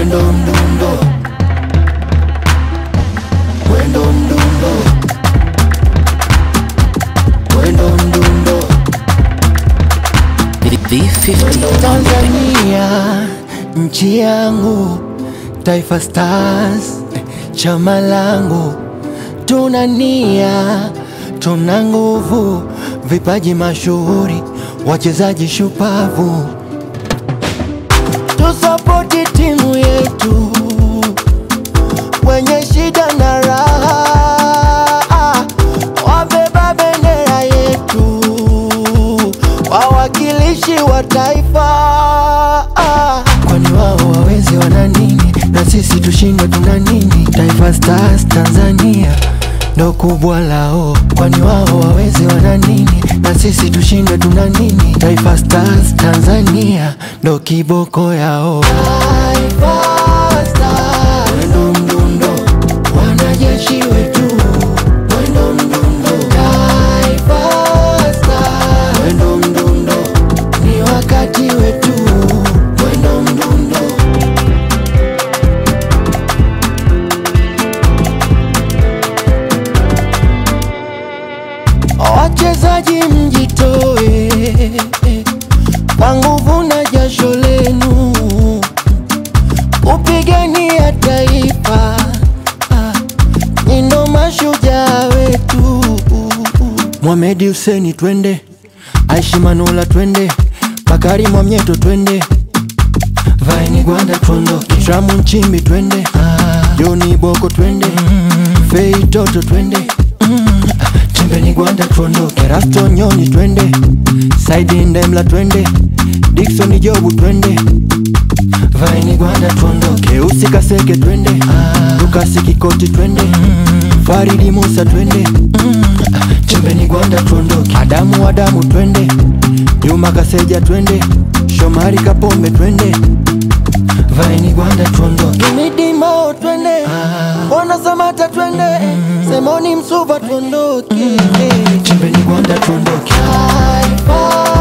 Wendo mdundo, wendo mdundo, wendo mdundo. V50 Tanzania, nchi yangu, Taifa Stars, chama langu, tuna nia, tuna nguvu, vipaji mashuhuri, wachezaji shupavu, tusapoti timu yetu wenye shida na raha, wabeba bendera yetu, wawakilishi wa taifa. Kwani wao wawezi wana nini na sisi tushindwe tuna nini? Taifa Stars Tanzania ndo kubwa lao, kwani wao wawezi wana nini na sisi tushindwe tuna nini? Taifa Stars Tanzania ndo kiboko yao. Taifa Stars, wendo mdundo, wanajeshi wetu, wendo mdundo, Taifa Stars, wendo mdundo, ni wakati wetu, wendo mdundo. Wachezaji mjitoe kwa nguvu na jasho lenu kupigania taifa, Ah, ni ndo mashujaa wetu. Mohamed Hussein twende, Aishi Manula twende, Bakari Mwamnyeto twende, Vaini Gwanda tuondoke, Tramu Nchimbi twende, Joni Boko twende, Fei Toto twende, Chembeni Gwanda tuondoke, Erasto Nyoni twende, Saidi Ndemla twende, Dickson Jobu twende, Vaini Gwanda tuondoke, Usi Kaseke twende, Lukasi Kikoti twende, Faridi Musa twende, Chembeni Gwanda tuondoke, Adamu Adamu twende, Juma Kaseja twende, Shomari Kapombe twende, Vaini Gwanda tuondoke, Midimo twende, Bona Samata twende, Semoni Msuva tuondoke, Chembeni Gwanda tuondoke, Taifa